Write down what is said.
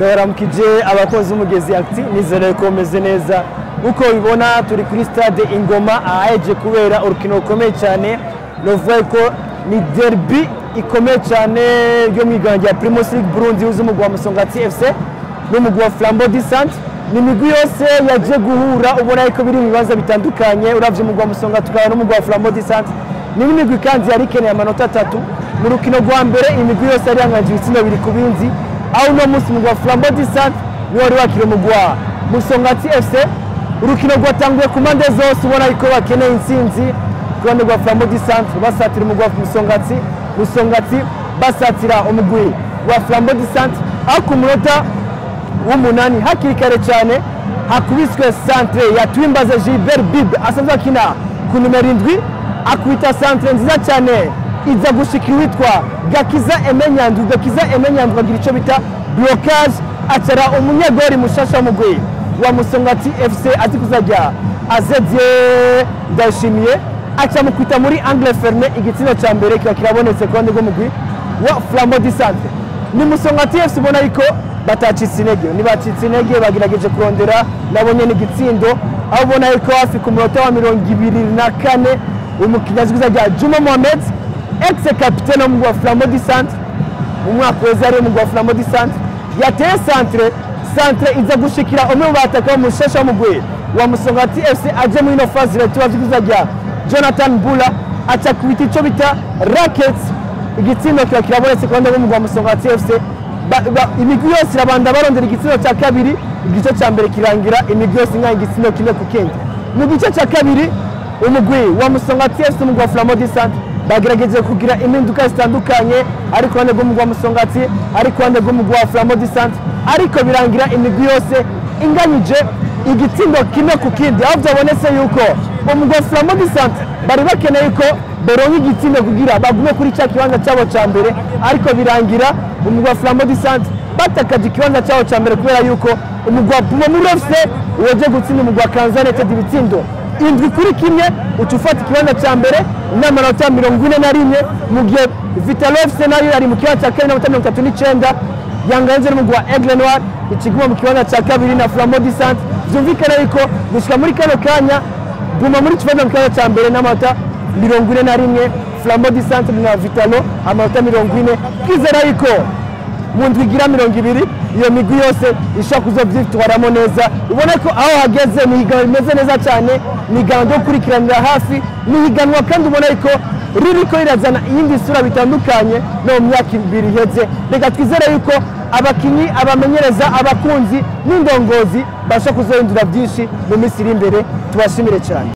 ndabaramukije abakozi b'umugezi acti nizere ko meze neza nk'uko bibona turi kuri stade ingoma ahaheje kubera urukino rukomeye cyane novuga ko ni derby ikomeye cyane ryo mu igana rya primus league burundi uzi umugwi wa musongati fc n'umugwi wa flambo di sante ni imigwi yose yaje guhura ubona ko biri mu bibanza bitandukanye uravye umugwi wa musongati ukaba n'umugwi wa flambo di sante ni n'imigwi kandi yari ikeneye amanota atatu mu rukino rwa mbere imigwi yose yari yanganje ibitsindo biri ku bindi aho uno munsi umugwi wa flambo di sante niwe wari wakiriye umugwi wa musongati fc urukino rwatanguye ku mpande zose ubona ko bakeneye intsinzi ku ruhande rwa flambo di centre basatira umugwi wa musongati musongati basatira umugwi wa flambo di centre aho ku munota w'umunani hakiri kare cyane hakubiswe centre ya twimbaze gilbert bibe asanzwe akina ku numero indwi akubita centre nziza cyane iza gushikira uwitwa gakiza emenyandu gakiza emenyandu agira icyo bita blocage acara umunyegori mushasha w'umugwi wa musongati fc azi kuzajya azedye ndayishimiye aca mukwita muri angle ferme igitsina cya mbere kiba kirabonetse ku ruhande rw'umugwi wa flambo di centre ni musongati fc ubona yuko batacitse intege ntibacitse intege bagerageje kurondera nabo nyene igitsindo aho ubona yuko hafi ku munota wa mirongo ibiri na kane umukinnyi azi kuzajya juma mohamed ex capitaine w'umugwi wa flambo di centre mu mwaka weza yari umugwi wa flambo di centre yateye centre centre iza gushikira umwe mu bataka umushesha w'umugwi wa musongati fc aje muri ino fazi tuba kuzajya jonathan bula aca kubita icyo bita rackets igitsindo kiba kirabonetse ku ruhande rw'umugwi wa musongati fc imigwi yose irabanda barondera igitsindo cya kabiri igice cya mbere kirangira imigwi yose ingana igitsindo kimwe ku kindi mu gice cya kabiri umugwi wa musongati fc umugwi wa flambo di centre bagerageje kugira impinduka zitandukanye ari ku ruhande rw'umugwi wa musongati ari ku ruhande rw'umugwi wa flambo di centre ariko birangira imigwi yose inganyije igitsindo kimwe ku kindi aho byabonetse yuko umugwi wa flambo di centre bari bakeneye ko boronka igitsindo kugira bagume kuri cya kibanza cyabo cya mbere ariko birangira umugwi wa flambo di centre batakaje ikibanza cyabo cya mbere kubera yuko umugwi wa pumamuro fc waje gutsinda umugwi wa kanza united ibitsindo indwi kuri kimwe uca ufata ikibanza cya mbere n'amanota mirongo ine na rimwe mu gihe vitalo fc nayo yari mu kibanza cya kane n'amanota mirongo itatu n'icyenda yanganze n'umugwi wa aigle noir ikiguma mu kibanza cya kabiri na flambo di centre byumvikana yuko gushyika muri kano kanya guma muri kibanza mu kibanza cya mbere n'amanota mirongo ine na rimwe flambo di centre na vitalo amanota mirongo ine twizera yuko mu ndwi igira mirongo ibiri iyo migwi yose ishobora kuzobyitwaramo neza ubona ko aho hageze ni higanwa rimeze neza cyane ni higanwa ryo gukurikiranira hafi ni higanwa kandi ubona ko ririko rirazana iyindi sura bitandukanye no mu myaka ibiri iheze reka twizere yuko abakinyi abamenyereza abakunzi n'indongozi basha kuzohindura byinshi mu minsi iri imbere tubashimire cyane